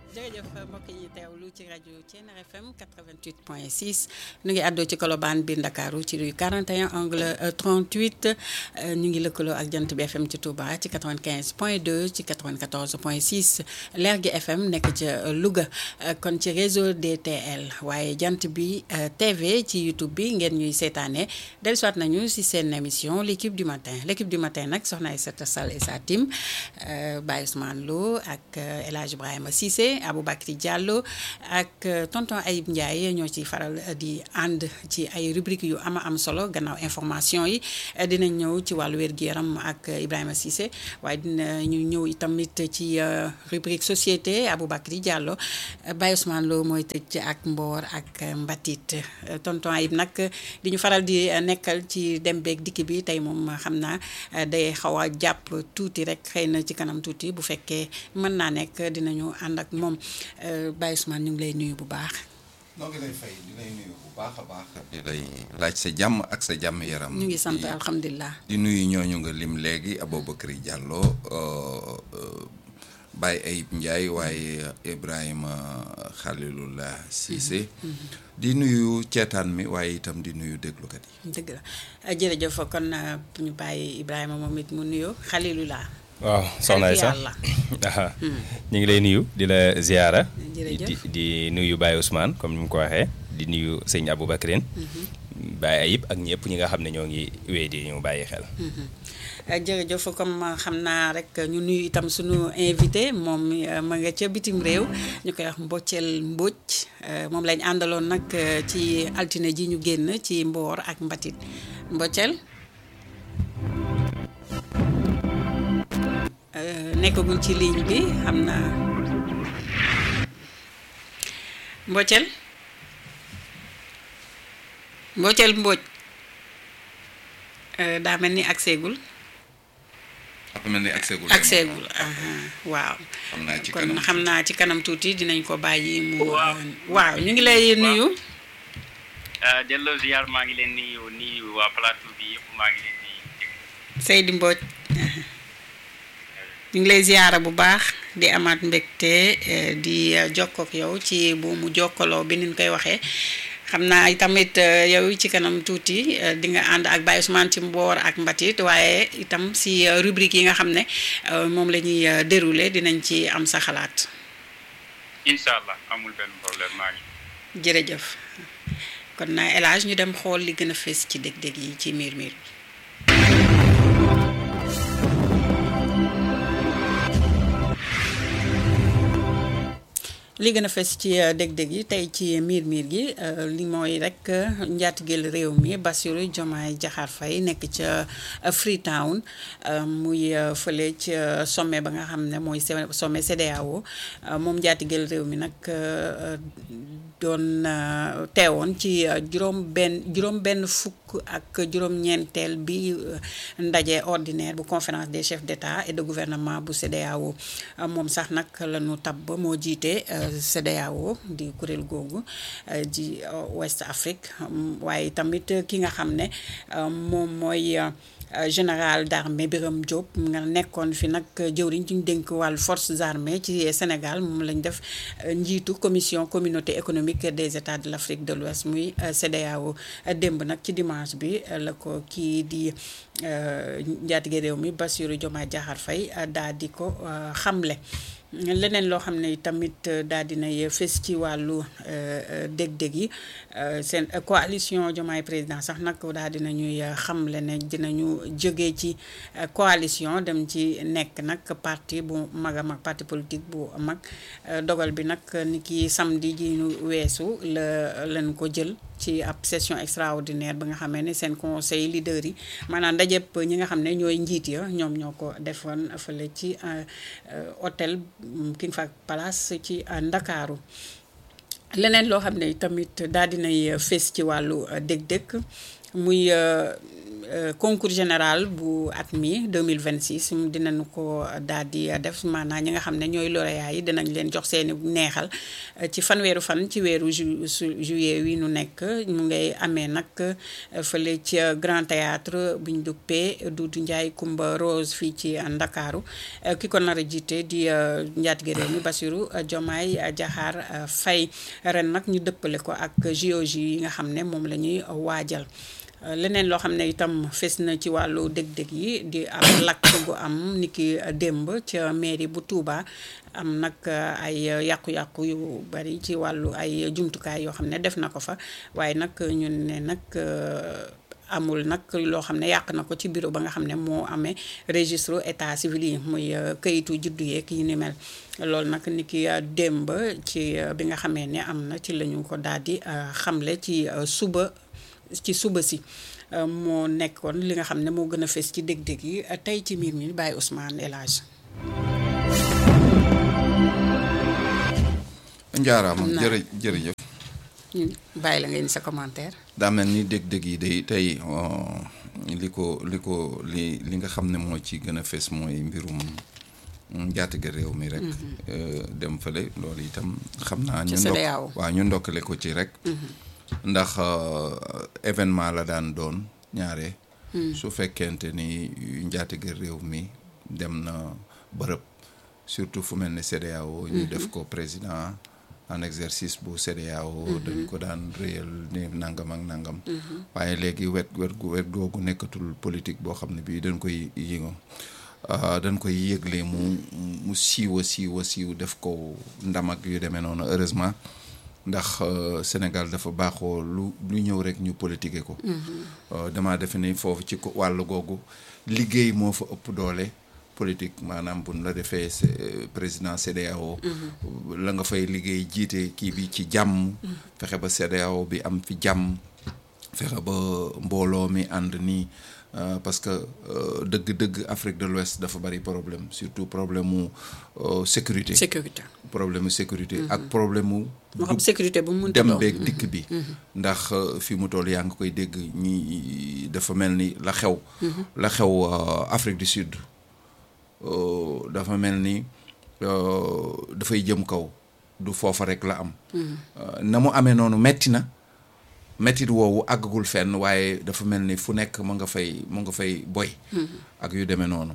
jërëjëf mbokk yi teewlu ci rajo Thiéniere FM 88.6 ñu ngi àddoo ci Colobane biir Ndakaaru ci rue 41 angle 38 ñu ngi lëkkaloo ak jant bi FM ci Touba ci 95.2 ci 94.6 Lergui FM nekk ca Louga kon ci réseau DTL waaye jant bi TV ci YouTube bi ngeen ñuy seetaane dellusiwaat nañu si seen émission l' équipe du matin l' équipe du matin nag soxna Aïssata Sall et sa team Baye Ousmane Lo ak El Hadj Ibrahima Cissé Aboubacry Diallo ak tonton Ayib Ndiaye ñoo ci faral di ànd ci ay rubrique yu ama am solo gannaaw information yi dinañ ñëw ci wàllu wér-gu-yaram ak Ibrahima Cissé waaye dina ñu ñëw itamit ci rubrique société Aboubacry Diallo Baye Ousmane Lo mooy tëj ak mboor ak mbatit tonton Ayib nag di ñu faral di nekkal ci dem beeg dikk bi tey moom xam naa day xaw a jàpp tuuti rek xëy na ci kanam tuuti bu fekkee mën naa nekk dinañu ànd ak moom Baye Ousmane ñu ngi lay nuyu bu baax. noo ngi lay fay di lay nuyu bu baax a baax. di lay laaj sa jàmm ak sa jàmm yaram. ñu ngi sant alhamdulilah. di nuyu ñooñu nga lim léegi Aboubacry Diallo Baye Ayib Ndiaye waaye Ibrahima Khalilullah Cissé. di nuyu ceetaan mi waaye itam di nuyu déglukat yi. dëgg la jërëjëf kon ñu bàyyi Ibrahima moom it mu nuyoo Khalilullah. waaw soxna Aïssa ñu ngi lay nuyu di la ziara di di nuyu Baye Ousmane comme ni mu ko waxee di nuyu sëñ Aboubacrine Baye Ayib ak ñëpp ñi nga xam ne ñoo ngi wéy di ñu bàyyi xel jërëjëf comme xam naa rek ñu nuyu itam suñu invité moom ma nga ca bitim réew ñu koy wax Mboccel Mbodj moom lañ àndaloon nag ci altine ji ñu génn ci mboor ak mbatit Mboccel nekkagul ci ligne bi xam naa Mboccel Mboccel Mbodj daa mel ni ak seegul daa mel ni ak seegul ak seegul waaw xam naa ci kon kanam xam naa ci kanam tuuti dinañ ko bàyyi mu waaw ñu ngi lay nuyu delloo ziar maa ngi leen nuyu nuyu waa plateau bi yëpp maa ngi leen di Seydi Mbodj ñu ngi lay ziyaara bu baax di amaat mbégte di jokkook yow ci bu mu jokkaloo bi niñ koy waxee xam naa tamit yow ci kanam tuuti di nga ànd ak Baye Ousmane ci mboor ak mbatit waaye itam si rubrique yi nga xam ne moom la ñuy déroulé dinañ ci am sa xalaat. incha allah amul benn problème maa ngi. jërëjëf kon na El Hadj ñu dem xool li gën a fees ci dég-dég yi ci miir miir bi. li gën a fes ci dég-dég yi tey ci miir miir gi li mooy rek njaatigeel réew mi Bassirou Diomaye Diakhar Faye nekk ca Freetown muy fële ca sommet ba nga xam ne mooy sommet CEDEAO moom njaatigeel réew mi nag doon teewoon ci juróom benn juróom benn fukk ak juróom-ñeenteel bi ndaje ordinaire bu conférence des chefs d'État et de gouvernement bu CEDEAO moom sax nag la ñu tabb moo jiite CEDEAO di kuréel googu di West Afrique waaye tamit ki nga xam ne moom mooy général d'armée Birame Diop nga nekkoon fi nag jëwriñ ci ñu dénk wàllu forces armées ci Sénégal moom lañ def njiitu commission communauté économique des états de l'Afrique de l'Ouest muy CEDEAO démb nag ci dimanche bi la ko kii di njaatige réew mi Bassirou Diomaye Diakhar Faye daal di ko xamle leneen loo xam ne tamit daal dinay fes ci wàllu dég-dég yi seen coalition Diomaye président sax nag daal dina ñuy xamle ne dinañu jógee ci coalition dem ci nekk nag parti bu mag a mag parti politique bu mag dogal bi nag ni ki samedi ji ñu weesu la leen ko jël ci ab session extraordinaire ba nga xamee ne seen conseil leader yi maanaam ndajëpp ñi nga xam ne ñooy njiit ya ñoom ñoo ko defoon fële ci hôtel King Fahd Palace ci Ndakaaru leneen loo xam ne tamit daal dinay fees ci wàllu dég-dég muy concours général bu at mi 2026 dinañu ko daal di def maanaam ñi nga xam ne ñooy lauréat yi dinañ leen jox seeni neexal ci fanweeru fan ci weeru ju juillet wi nu nekk mu ngay amee nag fële ci Grand Théâtre bu ñu duppee Doudou Ndiaye Coumba Rose fii ci Ndakaaru ki ko nar a jiite di njaatige réew mi Bassirou Diomaye Diakhar Faye ren nag ñu dëppale ko ak JOJ yi nga xam ne moom la ñuy waajal leneen loo xam ne itam fes na ci wàllu dëg-dëg yi di am lakk gu am niki démb ca mairie bu Touba am nag ay yàqu-yàqu yu bari ci wàllu ay jumtukaay yoo xam ne def na ko fa waaye nag ñun ne nag amul nag loo xam ne yàq na ko ci bureau ba nga xam ne moo amee registre état civil yi muy këyitu juddu yeeg yi ni mel loolu nag ni ki démb ci bi nga xamee ne am na ci lañu ko daal di xamle ci suba ci suba si moo nekkoon li nga xam ne moo gën a fes ci dég-dég yi tey ci miir mi bàyyi Ousmane El Hadj njaaraama jërë jërëjëf bàyyi la nga indi sa commentaire daa mel ni dég-dég yi day tey li ko li ko li li nga xam ne moo ci gën a fes mooy mbirum njaatige réew mi rek dem fële loolu itam xam naa ñu ndokk waaw ñu ndokkale ko ci rek ndax événement la daan doon ñaare su fekkente ni njaatige réew mi dem na bërëb surtout fu mel ne CEDEAO ñu def ko président en exercice bu CEDEAO dañ ko daan réyal ni nangam ak nangam waaye léegi wet wet gu wet googu nekkatul politique boo xam ne bii dañ koy yëngo dañ koy yëgle mu mu siiw a siiw a siiw def ko ndam ak yu demee noonu heureusement ndax Sénégal dafa baaxoo lu lu ñëw rek ñu politiquer ko dama defe ni foofu ci wàll googu liggéey moo fa ëpp doole politique maanaam buñ la defee président CEDEAO la nga fay liggéey jiite kii bi ci jàmm fexe ba CEDEAO bi am fi jàmm fexe ba mbooloo mi ànd nii parce que dëgg-dëgg Afrique de l'Ouest dafa bari problème surtout problème mu sécurité sécurité problème mu sécurité ak problème mu moo xam sécurité bu mu dem beeg dikk bi ndax fi mu toll yaa ngi koy dégg ñi dafa mel ni la xew la xew Afrique du Sud dafa mel ni dafay jëm kaw du foofa rek la am na mu amee noonu metti na mettit woowu àggagul fenn waaye dafa mel ni fu nekk mu nga fay mu nga fay boy ak yu demee noonu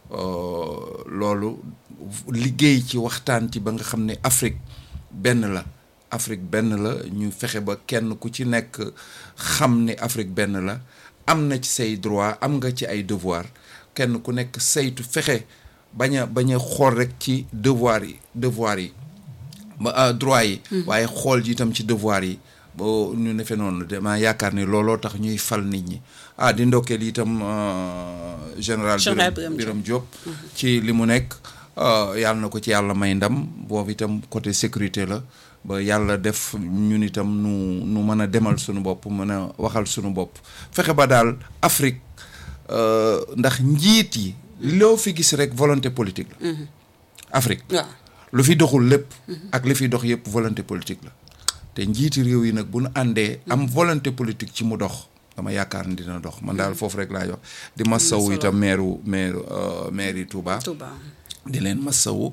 loolu liggéey ci waxtaan ci ba nga xam ne Afrique benn la Afrique benn la ñu fexe ba kenn ku ci nekk xam ne Afrique benn la am na ci say droit am nga ci ay devoir kenn ku nekk saytu fexe bañ a bañ a xool rek ci devoir yi devoir yi ba droit yi waaye xool ji itam ci devoir yi boo ñu ne fe noonu dama yaakaar ni looloo tax ñuy fal nit ñi ah di ndokkeel itam général Birame Diop ci li mu nekk yàlla na ko ci yàlla may ndam boobu itam côté sécurité la ba yàlla def ñun itam nu nu mën a demal suñu bopp mën a waxal suñu bopp fexe ba daal Afrique ndax njiit yi loo fi gis rek volonté politique la Afrique lu fi doxul lépp ak li fi dox yëpp volonté politique la te njiiti réew yi nag bu nu àndee am volonté politique ci mu dox dama yaakaar ni dina dox man daal foofu rek laay wax di masawu itam maire maire maire yi Touba di leen masawu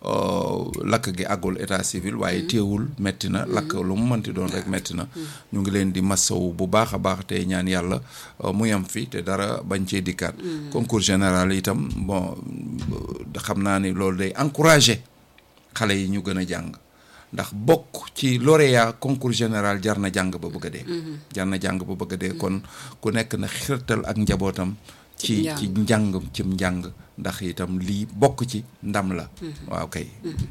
lakk gi àggul état civil waaye téewul metti na lakk lu mu mënti doon rek metti na ñu ngi leen di masawu bu baax a baax te ñaan yàlla mu yam fi te dara bañ cee dikkaat concours général itam bon xam naa ni loolu day encourager xale yi ñu gën a jàng ndax bokk ci lauréat concours général jar na jàng ba bëgg a dee jar na jàng ba bëgg a dee kon ku nekk na xirtal ak njabootam ci ci njàng cim njàng ndax itam lii bokk ci ndam la waaw kay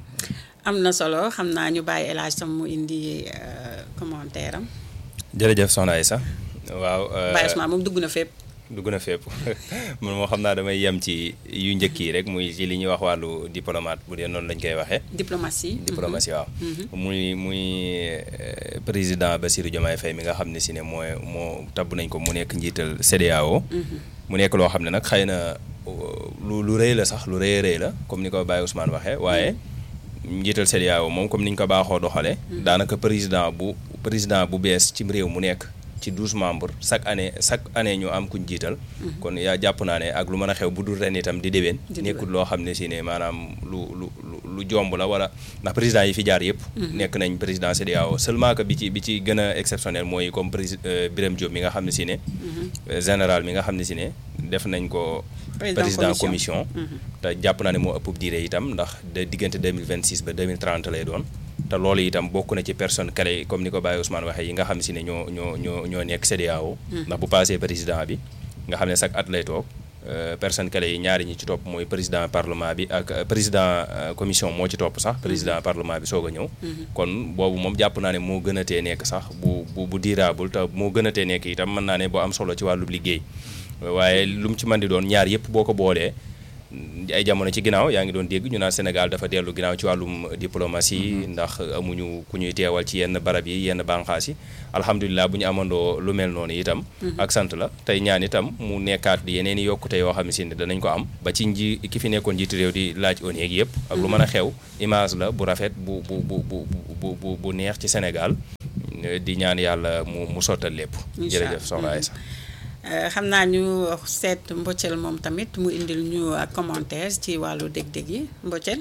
am na solo xam naa ñu bàyyi El Hadj tam mu indi commentaire am jërëjëf soxna Aïssa waaw Baye Ousmane moom dugg na fépp dugg na fépp man moo xam naa damay yem ci yu njëkk yi rek muy ci li ñuy wax wàllu diplomate bu dee noonu lañ koy waxee. diplomatie. diplomatie waaw. muy muy président Bassirou Diomaye Faye mi nga xam ne si ne mooy moo tabb nañ ko mu nekk njiital CEDEAO. mu nekk loo xam ne nag xëy na lu lu rëy la sax lu rëy rëy la comme ni ko Baye Ousmane waxee waaye njiital CEDEAO moom comme ni ñu ko baaxoo doxalee. daanaka président bu président bu bees ci réew mu nekk. ci douze membres chaque année chaque année ñu am kuñ jiital kon yaa jàpp naa ne ak lu mën a xew bu dul ren itam di déwén nekkul loo xam ne si ne maanaam lu lu lu jomb la wala ndax président yi fi jaar yëpp nekk nañ président CEDEAO seulement que bi ci bi ci gën a exceptionnel mooy comme président Birame Diop mi nga xam ne si ne général mi nga xam ne si ne def nañ ko président commission te jàpp naa ne moo ëpp diire itam ndax de diggante 2026 ba 2030 lay doon te loolu itam bokk na ci personne clé comme ni ko Baye Ousmane waxee yi nga xam si ne ñoo ñoo ñoo ñoo nekk CEDEAO ndax bu passé président bi nga xam ne chaque at lay toog personne clé yi ñaari ñi ci topp mooy président parlement bi ak président commission moo ci topp sax président parlement bi soog a ñëw kon boobu moom jàpp naa ne moo gën a tee nekk sax bu bu bu durable te moo gën a tee nekk itam mën naa ne boo am solo ci wàllu liggéey waaye lu mu ci mën di doon ñaar yëpp boo ko boolee ay jamono ci ginnaaw yaa ngi doon dégg ñu naan Sénégal dafa dellu ginnaaw ci wàllum diplomatie ndax amuñu ku ñuy teewal ci yenn barab yi yenn bànqaas yi alhamdulilah bu ñu amandoo lu mel noonu itam ak sant la tey ñaan itam mu nekkaat di yeneen i yokkute yoo xam ne si ne danañ ko am ba ci nji ki fi nekkoon njiitu réew di laaj ONU yëpp ak lu mën a xew image la bu rafet bu bu bu bu bu bu neex ci Sénégal di ñaan yàlla mu mu sottal lépp jërëjëf soxna Aïssa xam naa ñu seet Mbocel moom tamit mu indil ñu ak commentaire ci wàllu dég-dég yi Mbocel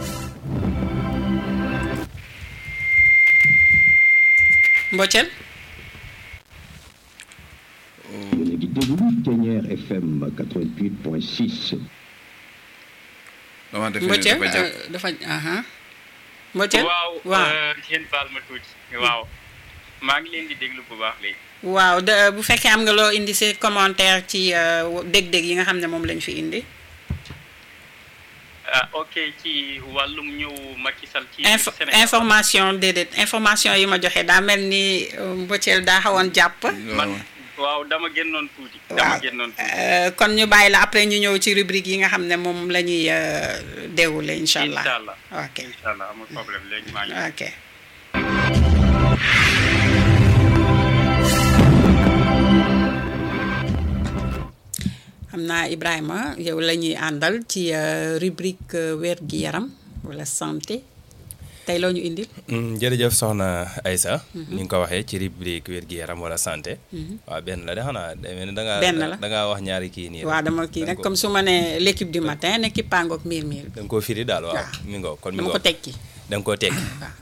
Mbocel yéen a ngi déglu Ténière FM 88.6. dama def Mbocel dafa jàpp dafa aha Mbocel waaw waaw yéen baal ma tuuti waaw maa ngi leen di déglu bu baax léegi waaw de bu fekkee am nga loo indi si commentaire ci dég-dég yi nga xam ne moom lañ fi indi ah ok ci wàllum ñëw Macky Sall ci info Sénégal information déedéet information yi ma joxe daa mel ni Mbocel daa xawoon jàpp man waaw dama génnoon tuuti dama waaw génnoon tuuti Euh, kon ñu bàyyi la après ñu ñëw ci rubrique yi nga xam ne moom la ñuy déroulé incha allah incha allah ok incha allah amul problème léegi maa ngi ok xam naa Ibrahima yow la ñuy àndal ci euh, rubrique euh, wér gi yaram wala santé tey loo ñu indil Mm, jërëjëf soxna Aïssa ni nga ko waxee ci rubrique wér-gi-yaram wala santé waaw benn la de xanaa day mel ni da ngaa Benn la. da ngaa wax ñaari kii nii waaw dama kii nag comme su ma nee l'équipe du matin ne ki pangook miir miir da nga koo firi daal waaw waaw. mi ngoo kon mi dama ngoo ko tekki da nga koo tekki waaw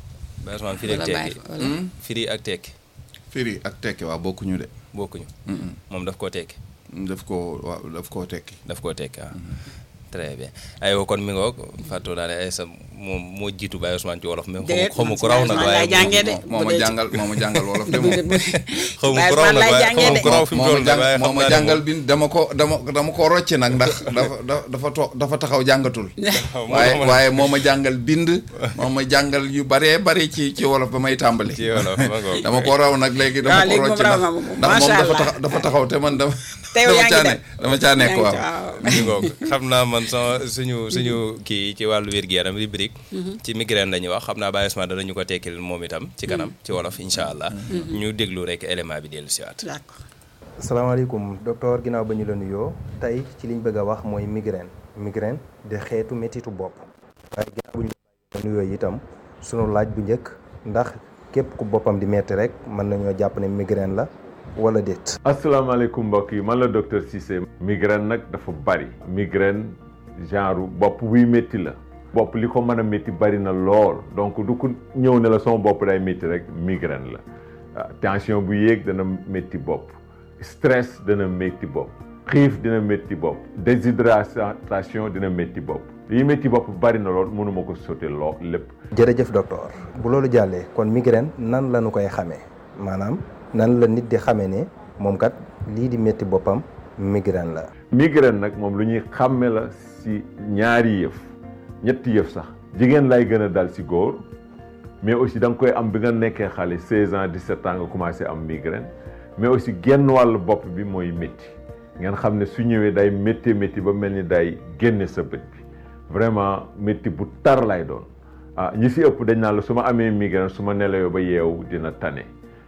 ba Ousmane firi ak wala bàyyi tekki fa wala firi ak tekki firi ak tekki waaw bokkuñu de bokkuñu moom daf koo tekki daf koo waaw daf koo tekki daf koo tekki waaw très bien aywa kon mi ngoog fàttoo naa ne Aïssa moom moo jiitu Baye Ousmane ci wolof mais déet xamu ko raw nag man waaye laay jàngee de moo ma jàngal moo ma jàngal wolof de moom xaw ma Baye ko raw Ousmane nag laay waaye jàngee xamu de. ko raw fi mu moo toll ma nag waaye jàng moo xam ma naa ne jàngal bi dama ko dama dama ko rocc nag ndax dafa da- dafa to dafa taxaw jàngatul waaye waaye moo ma jàngal bind moo ma jàngal yu baree bari ci ci wolof ba may tàmbali ci wolof ma ngoog. dama ko raw nag léegi dama waaw ko léegi moom rocc raw ndax nga moom. ndax moom Macha dafa Allah. taxaw dafa taxaw te man dama Te yow yaa dama ngi caa dem. ne dama caa nekk Yaa ngi waaw ci- waaw. mi ngoog xam naa man sama suñu suñu kii ci wàllu wér-gu-yaram rubrique ci migraine la ñuy wax xam naa Baye Ousmane danañu ko tekkil moom itam ci kanam ci wolof incha allah ñu déglu rek élément bi dellu siwaat d'accord salaamaaleykum docteur ginnaaw ba ñu la nuyoo tey ci liñ bëgg a wax mooy migraine migraine di xeetu métitu bopp waaye ginnaaw bu ñu la nuyoo itam sunu laaj bu njëkk ndax képp ku boppam di metti rek mën nañoo jàpp ne migraine la wala déet. asalaamaaleykum mbokk yi man la docteur Cissé migraine nag dafa bari migraine genre bopp buy métti la bopp li ko mën a métti bari na lool donc du ko ñëw ne la sama bopp day métti rek migraine la ah, tension bu yéeg dana métti bopp stress dana métti bopp xiif dina métti bopp déshydratation dina métti bopp lii métti bopp bari na lool mënuma ko sauter loo lépp jërëjëf docteur bu loolu jàllee kon migraine nan la ñu koy xamee maanaam nan la nit di xamee ne moom kat lii di métti boppam migraine la. migraine nag moom lu ñuy xàmme la si ñaari yëf ñetti yëf sax jigéen lay gën a dal si góor mais aussi da nga koy am bi nga nekkee xale 16 ans 17 ans nga commencé am migraine mais aussi genn wàllu bopp bi mooy métti ngeen xam ne su ñëwee day métti métti ba mel ni day génne sa bët bi vraiment métti bu tar lay doon ah ñi si ëpp dañ naan la su ma amee migraine su ma nelawee ba yeewu dina tane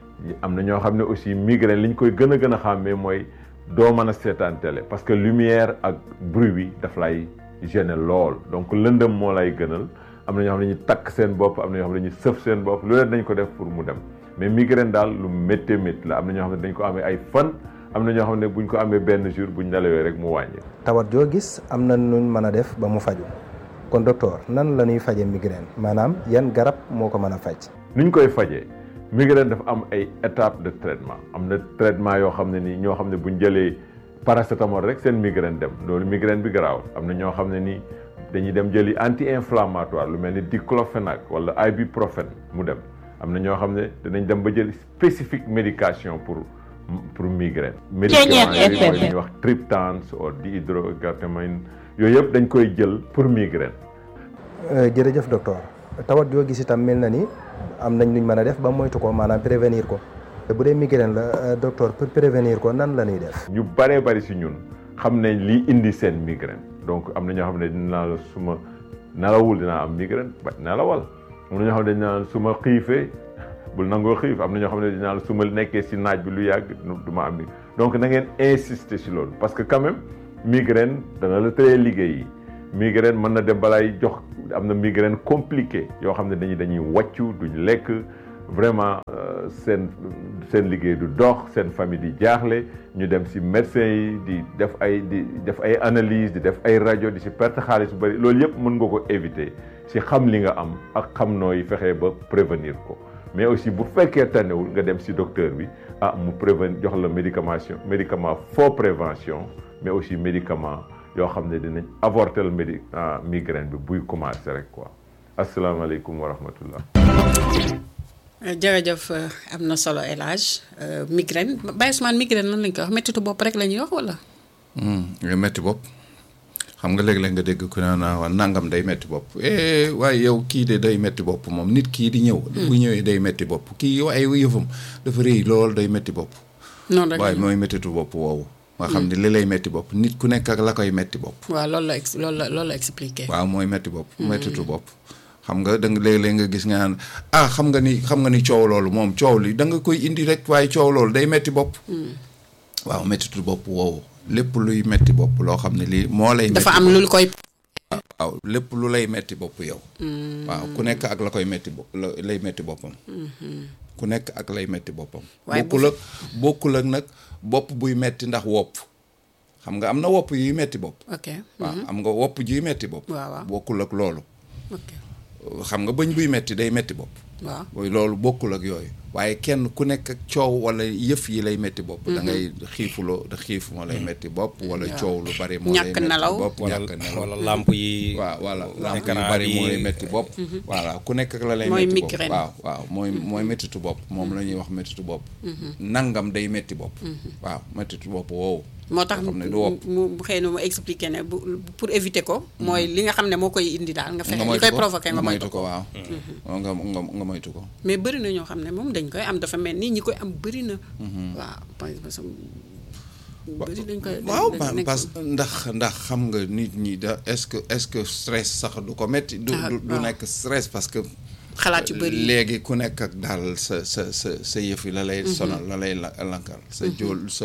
am na ñoo xam ne aussi migraine li ñu koy gën a gën a xàmmee mooy doo mën a seetaan télé parce que lumière ak bruit bi daf lay gêner lool donc lëndëm moo lay gënal am na ñoo xam ne ñu takk seen bopp am na ñoo xam ne ñu sëf seen bopp lu leen dañ ko def pour mu dem mais migraine daal lu méttee métti la am na ñoo xam ne dañ ko amee ay fan am na ñoo xam ne buñ ko amee benn jour buñ nelawee rek mu wàññi. tawat joo gis am na nuñ mën a def ba mu faju kon docteur nan la ñuy faje migraine maanaam yan garab moo ko mën a faj. ni ñu koy fajee migraine dafa am ay étapes de traitement am na traitement yoo xam ne nii ñoo xam ne buñ jëlee paracétamol rek seen migraine dem loolu migraine bi garaawul am na ñoo xam ne nii dañuy dem jëli anti-inflammatoire lu mel ni diclofenac wala ibuprofène mu dem am na ñoo xam ne dinañ dem ba jël spécifique médication pour pour migraine. médicament yooyu mooy li ñuy wax triptans ou dihydroargitamine yooyu yëpp dañ koy jël pour migraine. jërëjëf docteur tawat joo gis itam mel na ni am nañ luñ mën a def ba moytu ko maanaam prévenir ko bu dee migraine la docteur pour prévenir ko nan la ñuy def. ñu baree bari si ñun xam nañ li indi seen migraine donc am na ñoo xam ne dinaa la suma nalawul dinaa am migraine ba nalawal am na ñoo xam ne dinaa su ma xiifee bul nangoo xiif am na ñoo xam ne dinaa la su ma nekkee si naaj bi lu yàgg du ma am donc na ngeen insister si loolu parce que quand même migraine dana la tëree liggéey yi migraine mën na dem balaay jox am na migraine compliqué yoo xam ne dañuy dañuy wàccu duñ lekk vraiment seen seen liggéey du dox seen famille di jaaxle ñu dem si médecin yi di def ay di def ay analyse di def ay rajo di si perte xaalis bu bëri loolu yëpp mën nga ko éviter si xam li nga am ak xam nooy fexe ba prévenir ko mais aussi bu fekkee tànnewul nga dem si docteur bi ah mu prévenir jox la médication médicament faux prévention mais aussi médicament yoo xam ne dinañ avorter le médi migraine bi buy commencer rek quoi asalaamaaleykum wa rahmatullah jërëjëf am na solo El Hadj migraine Baye Ousmane migraine lan lañ koy wax méttitu bopp rek la ñuy wax wala. nga métti bopp xam nga léeg-léeg nga dégg ku ne naa nangam day métti bopp waaye yow kii de day métti bopp moom nit kii di ñëw. bu ñëwee day métti bopp kii yow ay yëfam dafa rëy lool day métti bopp. noonu rek waaye mooy méttitu bopp woowu. nga xam ne li lay métti bopp nit ku nekk ak la koy métti bopp. waaw loolu la ex loolu la loolu la expliqué. waaw mooy métti bopp. méttitu bopp. xam nga da nga léeg-léeg nga gis nga naan ah xam nga ni xam nga ni coow loolu moom coow li da nga koy indi rek waaye coow loolu day metti bopp. waaw mettitu bopp woowu lépp luy metti bopp loo xam ne lii moo lay. dafa am lu koy. waaw lépp lu lay metti bopp yow. waaw ku nekk ak la koy metti bopp lay metti boppam. ku nekk ak lay metti boppam. waaye bokkul ak bokkul ak nag bopp buy metti ndax wopp xam nga am na wopp yuy metti bopp. ok waaw am nga wopp juy metti bopp. waaw waaw bokkul ak loolu. ok xam nga bëñ buy metti day metti bopp. waaw loolu bokkul ak yooyu. waaye kenn ku nekk ak coow wala yëf yi lay metti bopp. da ngay xiifuloo da xiif moo lay metti bopp. wala coow lu bari moo lay ñàkk metti nelaw. bopp ñàkk nelaw. wala lamp yi. waaw voilà lamp yu écran bari bi. moo lay metti bopp. voilà ku nekk ak la lay Mooy metti bopp migraine. waaw waaw mooy mooy mettitu bopp moom la ñuy wax mettitu bopp. nangam day metti bopp. waaw mettitu bopp woowu. moo tax nga xam mu ne du wopp. mu mu xëy na mu expliqué ne bu pour éviter ko. mooy li nga xam ne moo koy indi daal nga fexe li moytu koy ko, provoqué nga moytu ko. waaw. nga nga nga moytu ko. mais bëri na ñoo xam ne moom dañ koy am dafa mel ni ñi koy am bëri na. waaw parce que bëri dañ koy. waaw dañ- pa- nekk- parce que ndax ndax xam nga nit ñi da est-ce que est-ce que stress sax du ko metti du Ah, du du waaw. nekk stress parce que xalaat yu bëri léegi ku nekk ak daal sa sa sa sa yëf yi la lay sonal la lay la- lankal sa jóol sa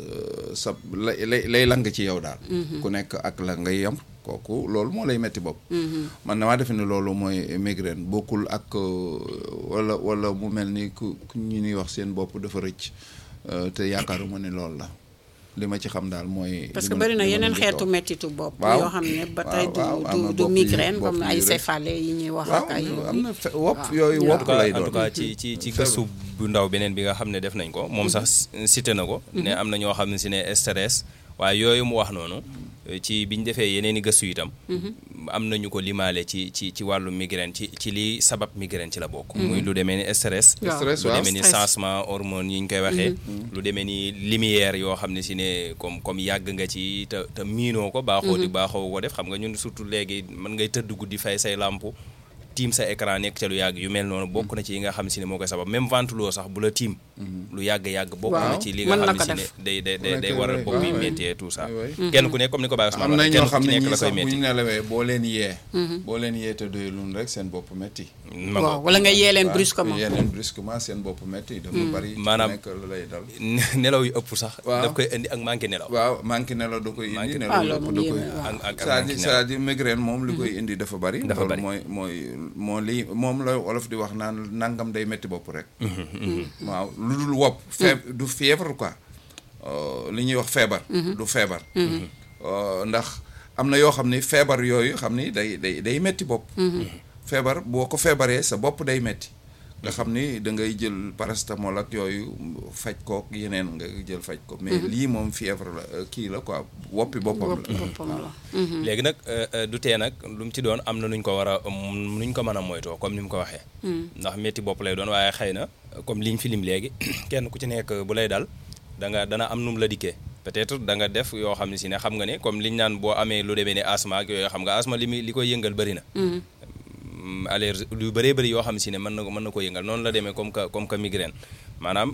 sa lay lay lay lang ci yow daal ku nekk ak la ngay yam kooku loolu moo lay metti bopp man damaa defe ne loolu mooy migraine bokkul ak euh, wala wala mu mel ni ku ku ñu ñuy wax seen bopp dafa rëcc euh, te yaakaaruma ne loolu la li ma ci xam daal mooy parce li que ma- bëri na li ma yeneen leen di xeetu wax. mettitu bopp. Waaw. yoo xam ne ba tey du waaw, am na du du bopp yu- migraine bopp comme yu ay rëy. céphalée yi ñuy wax waaw ak ay. am na fe- wopp waaw. yooyu En wopp en tout cas lay en tout doon cas ci ci ci gëstu bu ndaw beneen bi nga xam ne def nañ ko moom sax cité na ko ne am na ñoo xam ne si ne stress waaye yooyu mu wax noonu ci bi ñu defee yeneen i gëstu itam am nañu ko limaale ci ci ci wàllu migraine ci ci li sabab migraine ci la bokk muy lu demee ni stress Waaw. Stress, lu waaw. demee ni Stress. changement hormone yi ñu koy waxee lu demee ni lumière yoo xam ne si ne comme comme yàgg nga ci te te miinoo ko baaxoo di baaxoo ko def xam nga ñun surtout léegi mën ngay tëdd guddi fay say lamp tiim sa écran nekk ca lu yàgg yu mel noonu bokk na ci yi nga xam si ne moo koy sabab même ventilo sax bu la tiim lu yàgg-yàgg bokk na Waaw, ci li mën nga na xam ko ne si ne def. day day day Ku day nekk waral lay- bopp yi waaw, métti tout ça oui, oui. kenn ku nekk comme ni ko Baye Ousmane am na waxee ñoo kenn xam ku ci ne nekk ñii la sax koy bu ñu métti nelawee boo leen yee boo leen yee te doyulun rek seen bopp metti ma waaw ngo- wala nga yee leen waaw, brusquement. yee leen brusquement seen bopp metti dafa bari ci Maanaam- nekk lu lay dal nelaw yu ëpp sax Waaw. daf koy indi ak manqué nelaw waaw manqué nelaw da koy indi Manqué nelaw Ah, yu loolu ëpp moom da yéeme, koy waaw. ak ak ak c'est-à-dire manqué nelaw c'est-à-dire migraine moom li koy indi dafa bari Dafa loolu bari. mooy mooy moo li moom la wolof di wax naan nangam day metti bopp rek waaw lu dul wopp fee du fièvre quoi li ñuy wax feebar du feebar ndax am na yoo xam ni feebar yooyu xam ni day day day metti bopp feebar boo ko feebaree sa bopp day metti nga xam ni da ngay jël paracétamol ak yooyu faj kook yeneen nga jël faj ko mais lii moom fièvre la kii la quoi woppi boppam la léegi nag du tee nag lu mu ci doon am na nuñ ko war a nuñ ko mën a moytoo comme ni mu ko waxee ndax métti bopp lay doon waaye xëy na comme liñ fi lim léegi kenn ku ci nekk bu lay dal da nga dana am nu mu la dikkee peut-être da nga def yoo xam ne si ne xam nga ne comme liñ naan boo amee lu demee ne asma ak yooyu xam nga asma li muy li koy yëngal bëri na allergie lu bëree bëri yoo xam si ne mën na ko mën na ko yëngal noonu la demee comme que comme que migraine maanaam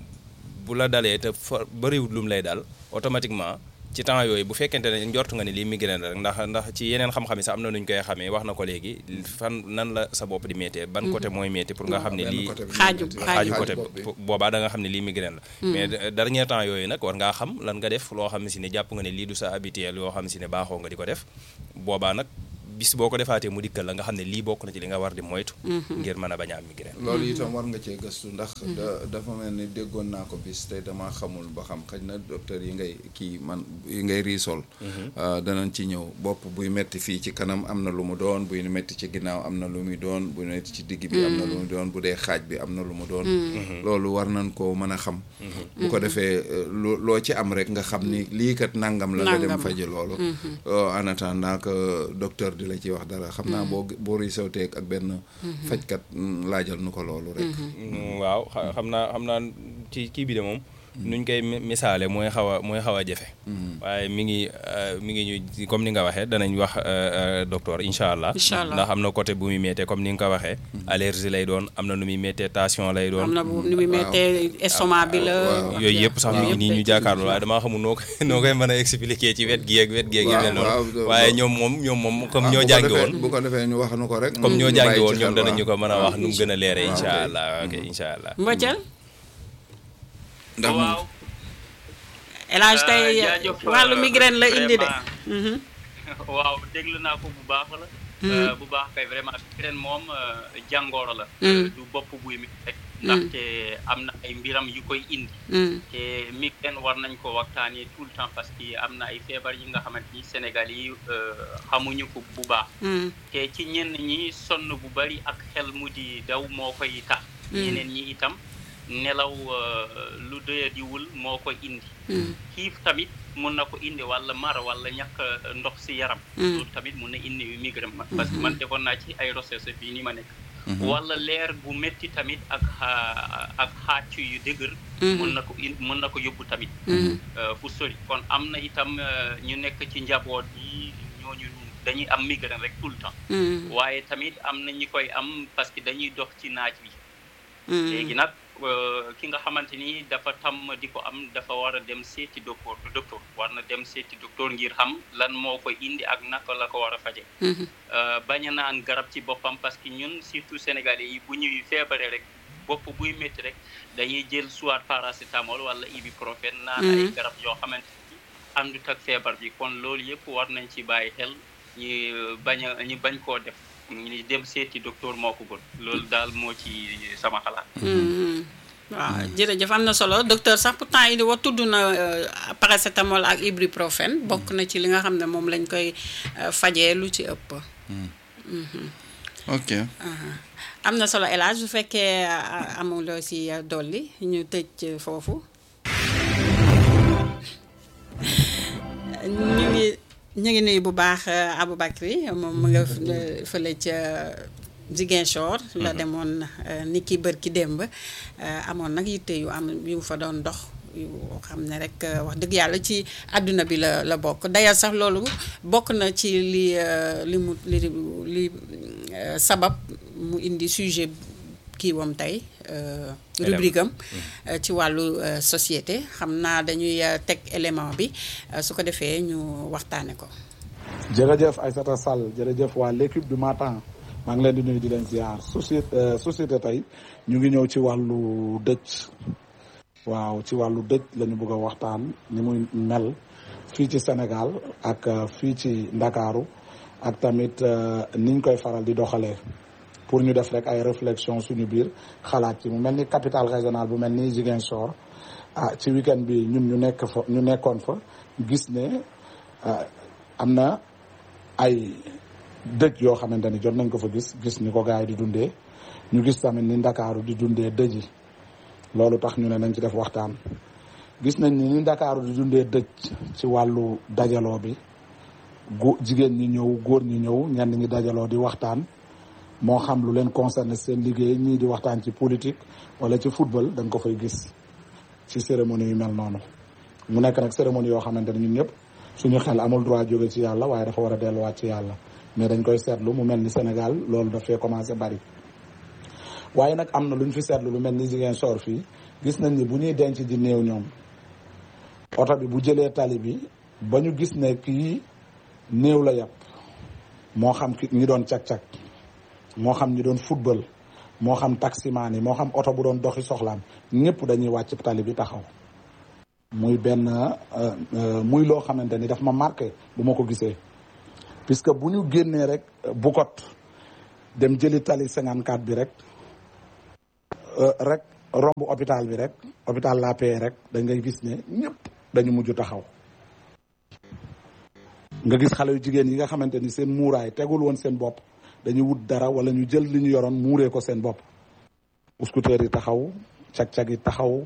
bu la dalee te fa bëriwul lu mu lay dal automatiquement ci temps yooyu bu fekkente ne njort nga ne lii migraine la rek ndax ndax ci yeneen xam-xam yi sax am na nu ñu koy xamee wax na ko léegi fan nan la sa bopp di méttee ban côté mooy métti pour nga xam ne lii xaaju xaaju côté boobaa da nga xam ne lii migraine la mais dernier temps yooyu nag war ngaa xam lan nga def loo xam ne si ne jàpp nga ne lii du sa habituel yoo xam ne si ne baaxoo nga di ko def boobaa nag bis boo ko defaatee mu dikkal la nga xam ne lii bokk na ci li nga war di moytu ngir mën a bañ a am migraine loolu itam war nga cee gëstu ndax da dafa mel ni déggoon naa ko bis te dama xamul ba xam xëy na docteur yi ngay kii man yi ngay riisol danañ ci ñëw bopp buy metti fii ci kanam am na lu mu doon buy metti ci ginnaaw am na lu muy doon buy metti ci digg bi am na lu mu doon bu dee xaaj bi am na lu mu doon loolu war nañ koo mën a xam bu ko defee loo ci am rek nga xam ni lii kat nangam la nga dem faji loolu en attendant que docteur di la ci wax dara xam naa boo boo risawteeg ak benn fajkat laajal nu ko loolu rek waaw xam naa xam naa ci kii bi de moom nuñ koy misaale mooy xaw a mooy xaw a jafe waaye mi ngi mi ngi ñu comme ni nga waxee danañ wax docteur incha allah ndax am na côté bu muy méttee comme ni nga ko waxee allergie lay doon am na nu muy méttee tension lay doon am na nu muy méttee estomac bi la yooyu yëpp sax mi ngi nii ñu jàkkaarloo waaye damaa xamul noo koy noo koy mën a expliquer ci wet gi ak wet gi ak yu mel noonu waaye ñoom moom ñoom moom comme ñoo jàngi woon bu ko defee ñu wax nu ko rek comme ñoo jàngi woon ñoom danañu ko mën a wax nu mu gën a leere incha allah ok incha allah ndax waaw El Hadj tey wàllu migraine la indi de. waaw déglu naa ko bu baax la. bu baax kay vraiment migraine moom jàngooro la. du bopp buy mi rek. ndaxte am na ay mbiram yu koy indi. te migraine war nañ ko waxtaanee tout le temps parce que am na ay feebar yi nga xamante ni Sénégal yi xamuñu ko bu baax. te ci ñenn ñi sonn bu bari ak xel mu di daw moo koy tax. ñeneen ñi itam. nelaw lu doyadiwul moo ko indi xiif tamit mun na ko indi walla mar walla ñàkk ndox si yaram loolu tamit mun na indi migraine parce que man defoon naa ci ay recherche fii ni ma nekk walla leer bu métti tamit ak ak xaac yu dëgër mun na ko in mun na ko yóbbu tamit fu sori kon am na itam ñu nekk ci njaboot yi ñooñu dañuy am migraine rek tout le temps waaye tamit am na ñi koy am parce que dañuy dox ci naaj wi léegi nag ki nga xamante ni dafa tam di ko am dafa war a dem seeti docteur docteur war na dem seeti docteur ngir xam lan moo ko indi ak naka la ko war a faje bañ a naan garab ci boppam parce que ñun surtout sénégalais yi bu ñuy feebaree rek bopp buy métti rek dañuy jël soit paracétamol wala ibuprofène naan ay garab yoo xamante ni àndut ak feebar bi kon loolu yëpp war nañ ci bàyyi xel ñu bañ a ñu bañ koo def ñu dem seeti docteur moo ko gën loolu daal moo ci sama xalaat. waaw jërëjëf am na solo docteur sax pourtant yi wa tudd na paracétamol ak ibuprofène bokk na ci li nga xam ne moom lañ koy fajee lu ci ëpp. ok. am na solo El Hadj bu fekkee amuloo si dolli ñu tëj foofu. ñu ngi. ñu ngi nuyu bu baax Aboubacry moom mu nga fële ca Ziguinchor la demoon ni ki bër ki démb amoon nag yitte yu am yu fa doon dox yu xam ne rek wax dëgg yàlla ci àdduna bi la la bokk dayal sax loolu bokk na ci li li mu li li sabab mu indi sujet kii wam tey rubrique am ci wàllu société xam naa dañuy teg élément bi su ko defee ñu waxtaane ko jërëjëf Aïssata Sall jërëjëf waa l'équipe du matin maa ngi leen di nuyu di leen ziar société société tey ñu ngi ñëw ci wàllu dëj waaw ci wàllu dëj la ñu bëgg a waxtaan ni muy mel fii ci Sénégal ak fii ci Ndakaaru ak tamit niñ koy faral di doxalee pour ñu def rek ay réflexion suñu biir xalaat ci mu mel ni capitale régionale bu mel ni Ziguinchor ah ci week-end bi ñun ñu nekk fa ñu nekkoon fa gis ne am na ay dëj yoo xamante ni jot nañ ko fa gis gis ni ko gars yi di dundee ñu gis tamit ni Ndakaaru di dundee dëj yi loolu tax ñu ne nañ ci def waxtaan gis nañ ni ni Ndakaaru di dundee dëj ci wàllu dajaloo bi gu jigéen ñi ñëw góor ñi ñëw ñenn ñi dajaloo di waxtaan moo xam lu leen concerné seen liggéey ñii di waxtaan ci politique wala ci football dañ ko fay gis ci cérémonie yu mel noonu mu nekk nag cérémonie yoo xamante ne ñun ñëpp suñu xel amul droit jóge ci yàlla waaye dafa war a delluwaat ci yàlla mais dañ koy seetlu mu mel ni Sénégal loolu daf fee commencé bari waaye nag am na lu ñu fi seetlu lu mel ni Ziguinchor fii gis nañ ni bu ñuy denc di néew ñoom oto bi bu jëlee tali bi ba ñu gis ne kii néew la yàpp moo xam ki ñi doon cag-cag moo xam ñi doon football moo xam taximaan yi moo xam oto bu doon doxi soxlaam ñëpp dañuy wàcc tali bi taxaw muy benn muy loo xamante ni daf ma marqué bu ma ko gisee puisque bu ñu génnee rek Bukot dem jëli tali 54 bi rek rek romb hôpital bi rek hôpital La Paix rek da ngay gis ne ñëpp dañu mujj taxaw nga gis xale yu jigéen yi nga xamante ni seen muuraay tegul woon seen bopp dañuy wut dara wala ñu jël li ñu yoroon muuree ko seen bopp scooter yi taxaw cag-cag yi taxaw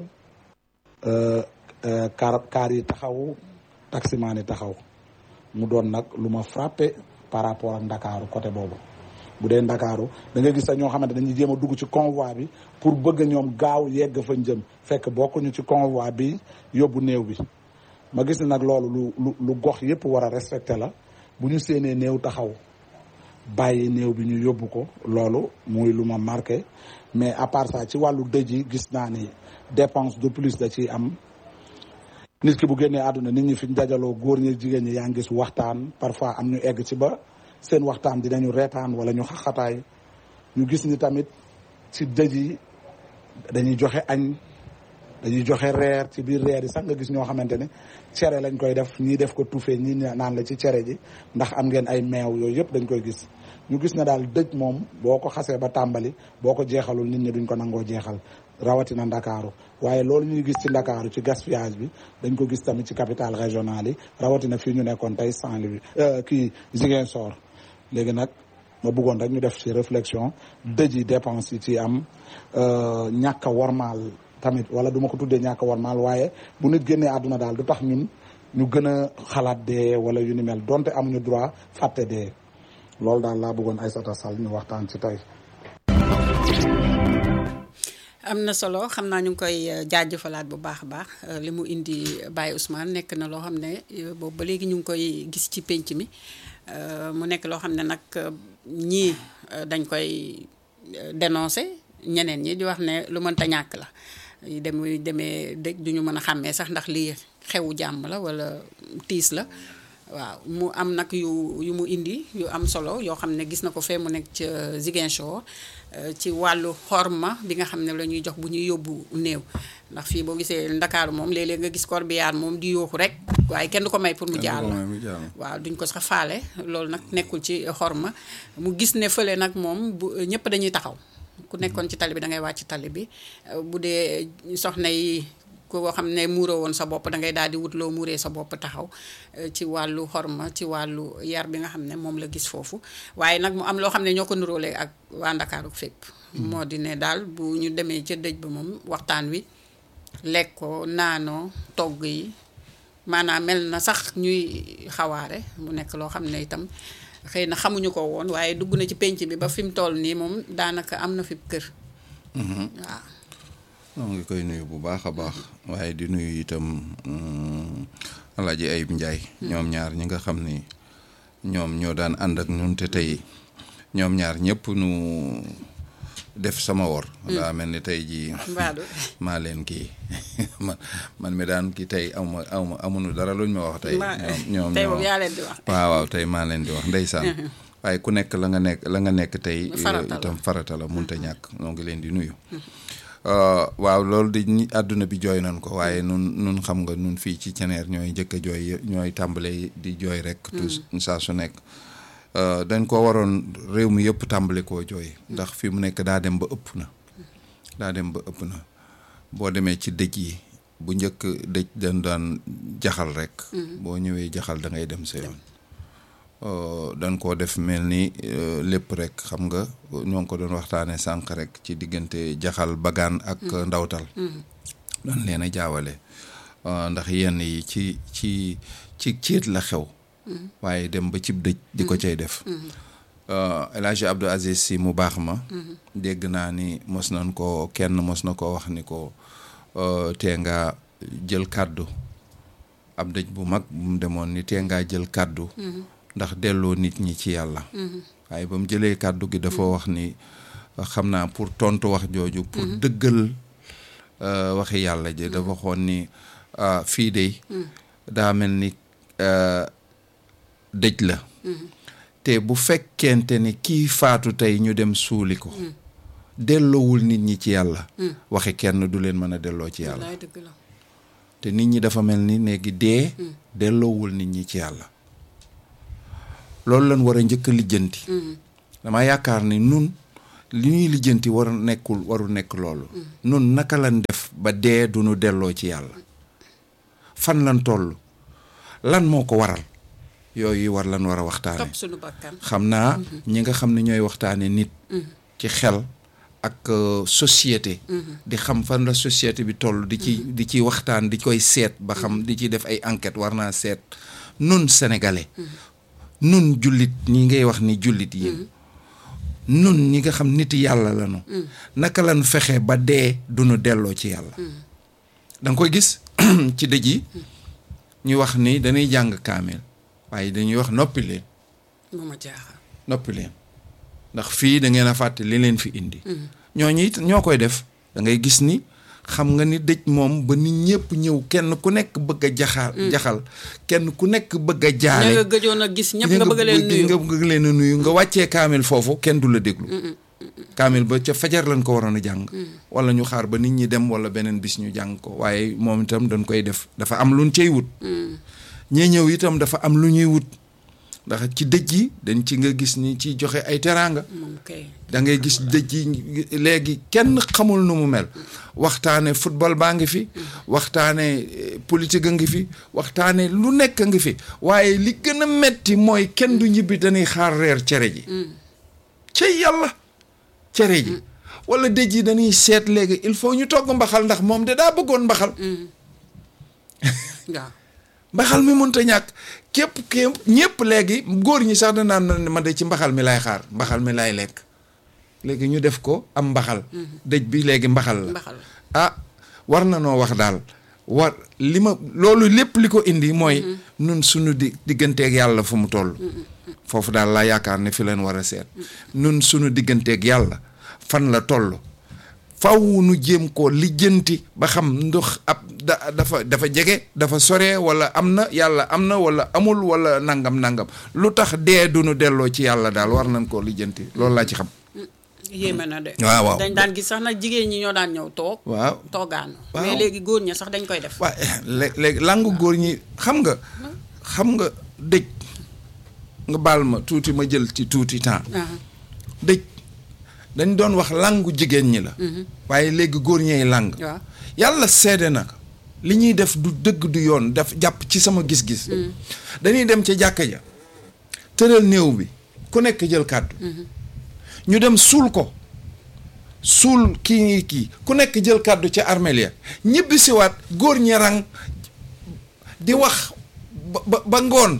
car car yi taxaw taximaan yi taxaw mu doon nag lu ma frappé par rapport ak ndakaaru côté boobu bu dee ndakaaru da nga gis sax ñoo xamante dañuy jéem a dugg ci convoi bi pour bëgg ñoom gaaw yegg fa jëm fekk bokkuñu ci convoi bi yóbbu néew bi ma gis ne nag loolu lu lu lu gox yëpp war a respecté la bu ñu séenee néew taxaw bàyyi néew bi ñu yóbbu ko loolu muy lu ma marqué mais à part ça ci wàllu dëj yi gis naa ni dépense de plus da ciy am nit ki bu génnee àdduna nit ñi fi ñu dajaloo góor ñi jigéen ñi yaa ngi gis waxtaan parfois am ñu egg ci ba seen waxtaan dinañu reetaan wala ñu xaxataay ñu gis ni tamit ci dëj yi dañuy joxe añ dañuy joxe reer ci biir reer yi sax nga gis ñoo xamante ne cere lañ koy def ñii def ko tuufee ñii naan la ci cere ji ndax am ngeen ay meew yooyu yëpp dañ koy gis ñu gis ne daal dëj moom boo ko xasee ba tàmbali boo ko jeexalul nit ñi duñ ko nangoo jeexal rawatina ndakaaru waaye loolu ñuy gis ci ndakaaru ci gaspillage bi dañ ko gis tamit ci capitale régionale yi rawatina fii ñu nekkoon tey Saint-Louis kii Ziguinchor léegi nag ma bëggoon rek ñu def ci réflexion dëj yi dépense yi ci am ñàkk a wormaal tamit wala du ma ko tuddee ñàkk a wormaal waaye bu nit génnee àdduna daal du tax ñun ñu gën a xalaat dee wala yu ni mel donte amuñu droit fàtte dee loolu daal laa bëggoon Aïssata Sall ñu waxtaan ci tey. am na solo xam naa ñu ngi koy jaajëfalaat bu baax a baax li mu indi Baye Ousmane nekk na loo xam ne boobu ba léegi ñu ngi koy gis ci pénc mi mu nekk loo xam ne nag ñii dañ koy dénoncer ñeneen ñi di wax ne lu mënta ñàkk la dem demee dëj duñu mën a xàmmee sax ndax lii xewu jàmm la wala tiis la waaw mu am nag yu yu mu indi yu am solo yoo xam ne gis na ko fee mu nekk ca Ziguinchor ci wàllu xorma bi nga xam ne la ñuy jox bu ñuy yóbbu néew ndax fii boo gisee ndakaaru moom léeg-léeg nga gis corbillard moom di yooxu rek waaye kenn du ko may pour mu jàll waaw duñ ko sax faale loolu nag nekkul ci xorma mu gis ne fële nag moom bu ñëpp dañuy taxaw ku nekkoon ci tali bi da ngay wàcc tali bi bu dee soxna yi koo xam ne muuroo woon sa bopp da ngay daal di wut loo muuree sa bopp taxaw ci wàllu xorma ci wàllu yar bi nga xam ne moom la gis foofu waaye nag mu am loo xam ne ñoo ko nuróolee ak waa Ndakaaru fépp moo di ne daal bu ñu demee ca dëj ba moom waxtaan wi lekkoo naanoo togg yi maanaam mel na sax ñuy xawaare mu nekk loo xam ne itam xëy na xamuñu ko woon waaye dugg na ci penc bi ba fi mu toll nii moom daanaka am na fi kër waaw moo ngi koy nuyu bu baax a baax waaye di nuyu itam Alaaji Ayib Njaay ñoom ñaar ñi nga xam ni ñoom ñoo daan ànd ak ñun te tey ñoom ñaar ñëpp nu def sama wor daa mel ni tey jii maa leen kii man man mi daan kii tey awma awma amuñu dara luñ ma wax tey ñoom tey moom yaa leen di wax waaw waaw tey maa leen di wax ndeysaan waaye ku nekk la nga nekk la nga nekk tey itam farata la munta ñàkk noo ngi leen di nuyu waaw loolu di ñi àdduna bi jooy nañ ko waaye nun nun xam nga nun fii ci ceneer ñooy njëkk a jooy ñooy tàmbale di jooy rek tout saa su nekk dañ ko waroon réew mi yëpp tàmbali koo jooy ndax fi mu nekk daa dem ba ëpp na daa dem ba ëpp na boo demee ci dëj yi bu njëkk dëj dañ daan jaxal rek boo ñëwee jaxal da ngay dem sa yoon dañ koo def mel ni lépp rek xam nga ñoo ngi ko doon waxtaanee sànq rek ci diggante jaxal bagaan ak ndawtal dañ leen a jaawale ndax yenn yi ci ci ci ciit la xew waaye dem ba cib dëj di ko cay def El Hadj Abdou Aziz si mu baax ma dégg naa ni mos nañ ko kenn mos na ko wax ni ko tee ngaa jël kàddu ab dëj bu mag bu mu demoon ni tee ngaa jël kàddu ndax delloo nit ñi ci yàlla waaye ba mu jëlee kàddu gi dafa wax ni xam naa pour tontu wax jooju pour dëggal waxi yàlla ji dafa xoon ni fii de daa mel ni dëj la te bu fekkente ni kii faatu tey ñu dem suuli ko delloowul nit ñi ci yàlla waxi kenn du leen mën a delloo ci yàlla te nit ñi dafa mel ni léegi dee delloowul nit ñi ci yàlla loolu lañ war a njëkk a lijjanti dama yaakaar ni nun li ñuy lijjanti war nekkul waru nekk loolu nun naka lañ def ba dee du nu delloo ci yàlla fan lan toll lan moo ko waral yooyu war lan war a waxtaane xam naa ñi nga xam ne ñooy waxtaane nit ci xel ak société di xam fan la société bi toll di ci di ci waxtaan di koy seet ba xam di ci def ay enquête war naa seet nun sénégalais nun jullit ñi ngay wax ni jullit yi nun ñi nga xam nit yàlla lañu naka lan fexe ba dee duñu delloo ci yàlla danga koy gis ci dëj yi ñu wax ni dañuy jàng kaamil waaye dañuy wax noppi leen mooma jaaxal noppi leen ndax fii da ngeen a fàtte li leen fi indi ñooñu it ñoo koy def da ngay gis ni xam nga ni dëj moom ba nit ñëpp ñëw kenn ku nekk bëgg a jaxal jaxal kenn ku nekk bëgg a jaale nga gëjoon a gis ñëpp nga bëgg leen nuyu nga bëgg leen a nuyu nga wàccee kaamil foofu kenn du la déglu kaamil ba ca fajar lañ ko waroon a jàng wala ñu xaar ba nit ñi dem wala beneen bis ñu jàng ko waaye moom itam dañ koy def dafa am luñ cay wut ñee ñëw itam dafa am lu ñuy wut ndax ci dëj yi dañ ci nga gis ni ci joxe ay teraanga da ngay gis dëj yi léegi kenn xamul nu mu mel waxtaane football baa ngi fi waxtaane politique a ngi fi waxtaane lu nekk a ngi fi waaye li gën a metti mooy kenn du ñibbi dañuy xaar reer cere ji ca yàlla cere ji wala dëj yi dañuy seet léegi il faut ñu togg mbaxal ndax moom de daa bëggoon mbaxal waaw mbaxal mi mënta ñàkk képp képp ñëpp léegi góor ñi sax da naan ma de ci mbaxal mi laay xaar mbaxal mi laay lekk léegi ñu def ko am mbaxal dëj bi léegi mbaxal la ah war na noo wax daal war li ma loolu lépp li ko indi mooy nun suñu di digganteeg yàlla fu mu toll foofu daal laa yaakaar ne fi leen war a seet nun suñu digganteeg yàlla fan la toll faw nu jéem ko lijjanti ba xam ndox ab da dafa dafa jege dafa sore wala am na yàlla am na wala amul wala nangam nangam lu tax dee du nu delloo ci yàlla daal war nañ koo lijjanti loolu laa ci xam. yéeme na de. waaw waaw dañ daan gis sax nag jigéen ñi ñoo daan ñëw toog. waaw toogaanu. waaw mais léegi góor ñi sax dañ koy def. waaw léegi langu góor ñi xam nga. xam nga dëj nga baal ma tuuti ma jël ci tuuti temps. dëj. dañ doon wax langu jigéen ñi la waaye léegi góor ñeey lang yàlla seede na li ñuy def du dëgg du yoon daf jàpp ci sama gis-gis dañuy dem ca jàkka ja tëral néew bi ku nekk jël kàddu ñu dem suul ko suul kii kii ku nekk jël kàddu ca armeel ya ñibbi siwaat góor ñi rang di wax ba ba ngoon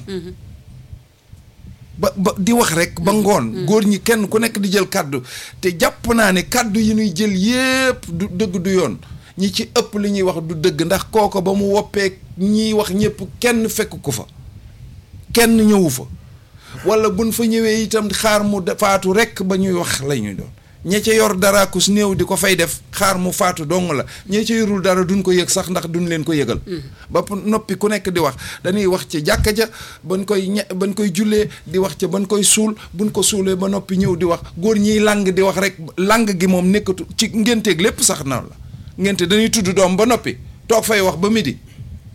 ba ba di wax rek ba ngoon góor ñi kenn ku nekk di jël kàddu te jàpp naa ne kàddu yi ñuy jël yépp du dëgg du yoon ñi ci ëpp li ñuy wax du dëgg ndax kooko ba mu woppee ñiy wax ñëpp kenn fekk ko fa kenn ñëwu fa wala buñ fa ñëwee itam xaar mu faatu rek ba ñuy wax la ñuy doon ña ca yor dara kus néew di ko fay def xaar mu faatu dong la ña ca yorul dara duñ ko yëg sax ndax duñ leen ko yëgal ba noppi ku nekk di wax dañuy wax ci jàkka ja bañ koy ña bañ koy jullee di wax ca bañ koy suul buñ ko suulee ba noppi ñëw di wax góor ñiy lang di wax rek lang gi moom nekkatu ci ngénteeg lépp sax na la ngénte dañuy tudd doom ba noppi toog fay wax ba midi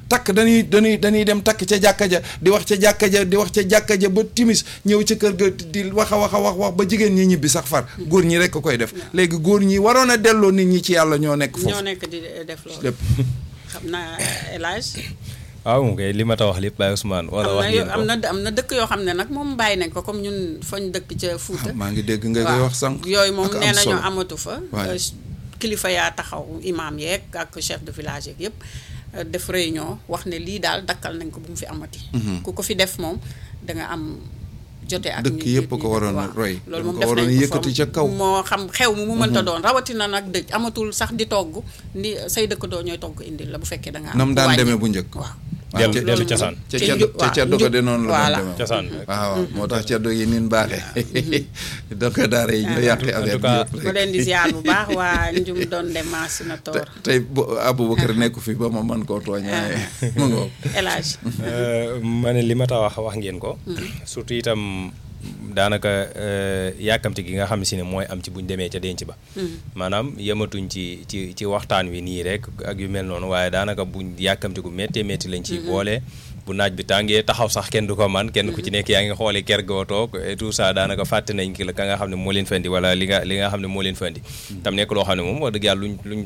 takk dañuy dañuy dañuy dem takk ca jàkka ja di wax ca jàkka ja di wax ca jàkka ja ba timis ñëw ca kër ga di wax a wax a wax wax ba jigéen ñi ñibbi sax far góor ñi rek koy def léegi góor ñi waroon a delloo nit ñi ci yàlla ñoo nekk foofu ñoo nekk di def loolu lépp xam naa élage waaw moom kay li ma ta wax lépp Baye Ousmane wala wax ngeen am ko na am na dëkk yoo xam ne nag moom bàyyi nañ ko comme ñun fañ dëkk ca Fuuta maa ngi dégg nga koy waaw wax sànq yooyu moom ak am nee nañu solo. amatu fa Ouais. Euh, kilifa yaa taxaw imam yeeg ak chef de village yeeg yëpp euh, def réunion wax ne lii daal dakkal nañ ko bu mu fi amati ku ko fi def moom da nga am jote ak Dëkk ñi- yëpp ñi ko dëkk, waroon a waaw. roy. loolu dañ moom ko def waroon nañ a ko yëkkati fa ca kaw. moo xam xew mu mu mënta doon rawatina nag dëj amatul sax di togg ni say dëkkandoo ñooy togg indil la bu fekkee da nga am nam ku daan wàññi. demee bu njëkk waaw dellu ca- dellu loolu cosaan ca ca ceddo njub- ca waaw, ceddo ko njub- de noonu la voilà. doon demee cosaan waaw moo tax ceddo yi nin baaxee donc daara yi ñoo yàqi affaire bi cas, yëpp ma rek leen di ziar bu baax waa njum doon dem na te toor tey bo Aboubacar nekku fi ba ma mën koo tooñ waaye mu ngoog élage Euh, ma ne li ma ta wax wax ngeen ko surtout itam daanaka euh, yàkkamti gi nga xam si ne mooy am ci buñ demee ca denc ba maanaam yematuñ ci ci ci waxtaan wi nii rek ak yu mel noonu waaye daanaka buñ yàkkamti gu méttee métti lañ ciy boole bu naaj bi tàngee taxaw sax kenn du ko man kenn ku ci nekk yaa ngi xooli ker goo toog et tout ça daanaka fàtte nañ ki la ka nga xam ne moo leen fendi wala li nga li nga xam ne moo leen fendi tam nekk loo xam ne moom wax dëgg yàlla luñ luñ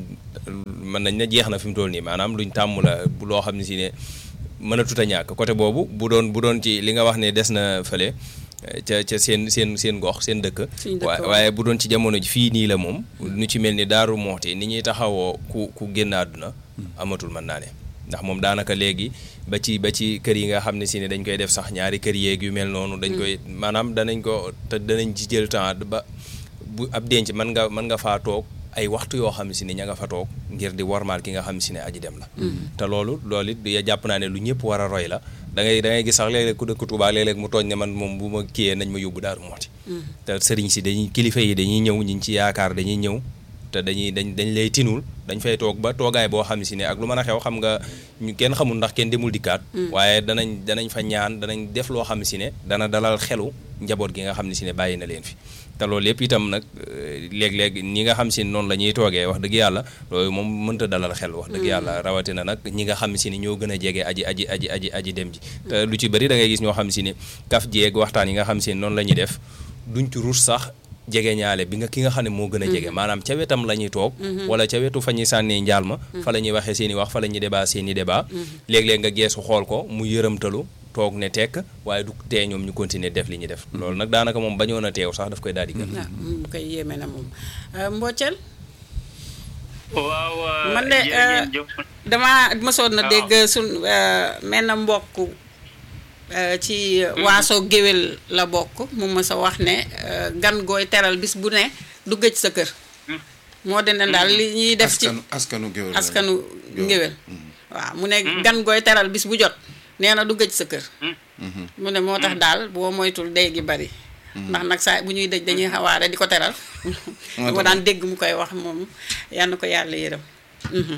mën nañ ne jeex na fi mu toll nii maanaam luñ tàmm la bu loo xam ne si ne mën a tuta ñàkk côté boobu bu doon bu doon ci li nga wax ne des na fële eh, ca ca seen seen seen gox seen dëkk Suñu dëkk, wa- waaw. waaye bu doon ci jamono ji fii nii la moom nu ci mel ni daaru moxti ni ñuy taxawoo ku ku génn àdduna amatul mën naa ne ndax moom daanaka léegi ba ci ba ci kër yi nga xam ne si ne dañ koy def sax ñaari kër yeeg yu mel noonu dañ koy maanaam danañ ko te danañ ci jël temps ba bu ab denc mën nga mën nga faa toog ay waxtu yoo xam ne si ne ña nga fa toog ngir di warmaal ki nga xam ne si ne aji dem la te loolu loolu it ya jàpp naa ne lu ñëpp war a roy la da ngay da ngay gis sax léeg-léeg ku dëkk Tuubaa léeg-léeg mu tooñ ne man moom bu ma kiyee nañ ma yóbbu Daaru Muxti te sëriñ si dañuy kilifa yi dañuy ñëw ñi ci yaakaar dañuy ñëw te dañuy dañ dañ lay tinul dañ fay toog ba toogaay boo xam si ne ak lu mën a xew xam nga ñu kenn xamul ndax kenn demul dikkaat waaye danañ danañ fa ñaan danañ def loo xam si ne dana dalal xelu njaboot gi nga xam ne si ne bàyyi na leen fi te loolu yëpp itam nag euh, léeg-léeg ñi nga xam si noonu la ñuy toogee wax dëgg yàlla loolu moom mënta dalal xel wax dëgg yàlla rawatina nag ñi nga xam si ni ñoo gën a jege aji aji aji aji aji dem ji te lu ci bëri da ngay gis ñoo xam si ne kaf jeeg waxtaan yi nga xam si ne noonu la ñuy def duñ ci ruus sax jege ñaale bi nga ki nga xam ne moo gën a jege maanaam ca wetam la ñuy toog wala ca wetu fa ñuy sànnee njaal ma fa la ñuy waxee seen i wax fa la ñuy débat seen i débat léeg-léeg nga geesu xool ko mu yërëmtalu toog ne tekk waaye du tee ñoom ñu continuer def li ñuy def loolu nag daanaka moom bañoon a teew sax daf koy daal di gën waaw mu koy yéeme na moom Mbocel waaw man de jërë ngeen jëf. dama mësoon na waaw. dégg sun mel na mbokk euh, ci waaso géwél la bokk mu mës a wax ne euh, gan gooy teral bis bu ne du gëj sa kër moo de ne daal li ñuy def ci askanu askanu géwél la. askanu Géwél. ngéwél waaw mu ne gan gooy teral bis bu jot nee na du gëj sa kër mu ne moo tax daal boo moytul day gi bari ndax nag saa bu ñuy dëj dañuy xawaare di ko teral Moo moo tax. daan dégg mu koy wax moom yal na ko yàlla yërëm Mhm.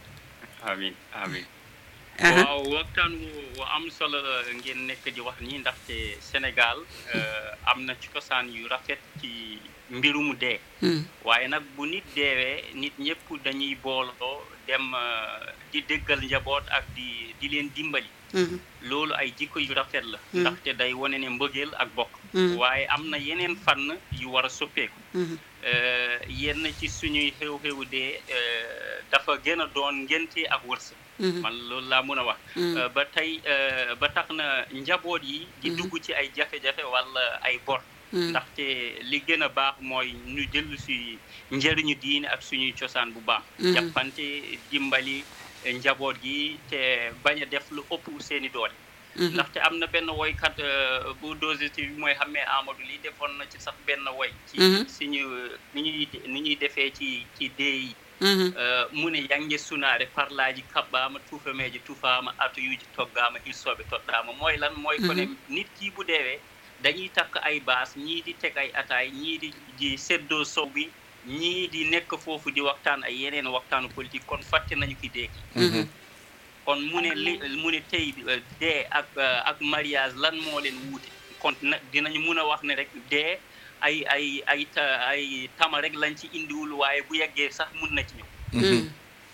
amin amin Aha. waaw waxtaan wu wu am solo la ngeen nekk di wax nii ndaxte Sénégal euh, am na ci cosaan yu rafet ci mbirumu dee Mm. waaye nag bu nit deewee nit ñëpp dañuy booloo dem euh, di déggal njaboot ak di di leen dimbali Mhm. loolu ay jikko yu rafet la Mm. ndaxte day wane ne mbëggeel ak bokk Mm. waaye am na yeneen fànn yu war a soppeeku Mhm. Euh, yenn ci suñuy xew-xewu dee euh, dafa gën a doon ngénte ak wërsëg Mhm. man loolu laa mën a wax Mm. Euh, ba tey euh, ba tax na njaboot yi di Mhm. dugg ci ay jafe-jafe walla ay bor Mm. ndaxte li gën a baax mooy ñu dellu si njëriñu diine ak suñuy cosaan bu baax Mhm. jàppante dimbali eh, njaboot gi te bañ a def lu ëpp seeni doole Mhm. ndaxte am na benn woykat euh, bu dosé ci mooy xamee Amadou li defoon na ci sax benn woy ci Mhm. suñu ni ñuy ni ñuy defee ci ci dee yi Mhm. Uh, mune yange sunaare parlaji kaɓɓama tuufameji tufama atoyuji toggama hilsoɓe toɗɗama mooy lan mooy kone nit ki bu deewee dañuy takk ay baas ñii di teg ay ataay ñii di di seddoo sow bi ñii di nekk foofu di waxtaan ay yeneen waxtaanu politique kon fàtte nañu ki deeki Mhm. kon mu ne li mu ne tey uh, dee ak uh, ak mariage lan moo leen wuute kon nag dinañu mun a wax ne rek dee ay ay ay ta- ay tama rek lañ ci indiwul waaye bu yeggee sax mun na ci ñëw Mhm.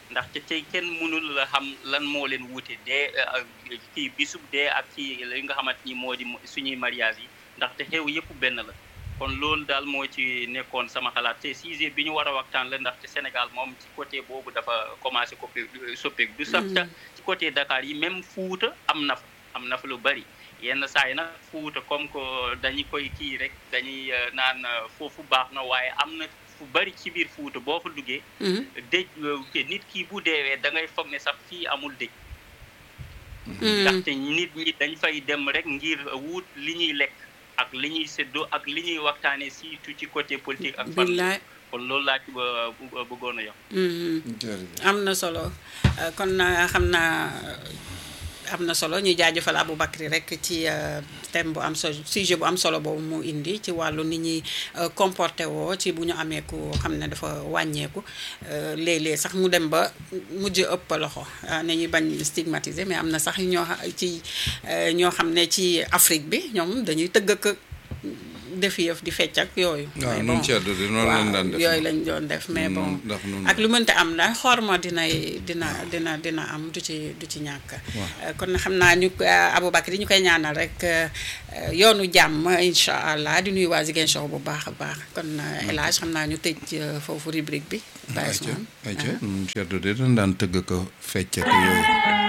ndaxte tey kenn mënul la xam lan moo leen wuute dee kii bisub dee ak ci li nga xamante ni moo di suñuy mariage yi ndaxte xew yëpp benn la kon loolu daal moo ci nekkoon sama xalaat te sujet bi ñu war a waxtaan la ndaxte Sénégal moom ci côté boobu dafa commencé coppe soppeeku du sax ci côté Dakar yi même Fuuta am na fa am na fa lu bari yenn saa yi nag Fuuta comme que dañu koy kii rek dañuy naan foofu baax na waaye am na fu bari ci biir Fuuta boo fa duggee dëj nit ki bu deewee da ngay foog ne sax fii amul dëj ndaxte nit ñi dañ fay dem rek ngir wut li ñuy lekk ak li ñuy séddoo ak li ñuy waxtaanee surtout ci côté politique ak famille kon loolu laa ci bëggoon a yokk am na solo kon xam naa am na solo ñuy jaajëfal Aboubacry rek ci thème bu am solo sujet bu am solo boobu mu indi ci wàllu nit ñuy comporté woo ci bu ñu amee ku xam ne dafa wàññeeku léeg-léeg sax mu dem ba mujj ëpp loxo ne ñuy bañ stigmatiser mais am na sax ñoo ci ñoo xam ne ci Afrique bi ñoom dañuy tëgg ak def yëf di fecc ak yooyu. waaw noonu ceddo de noonu lañ daan def yooyu lañ doon def mais bon ak lu mënta am daal xorma dinay dina dina dina am du ci du ci ñàkk. kon xam naa ñu Aboubacry ñu koy ñaanal rek yoonu jàmm incha allah di nuyu waa Ziguinchor bu baax a baax kon El Hadj xam naa ñu tëj foofu rubrique bi. ayca ayca ceddo de dañ daan tëgg ko fecc ak yooyu.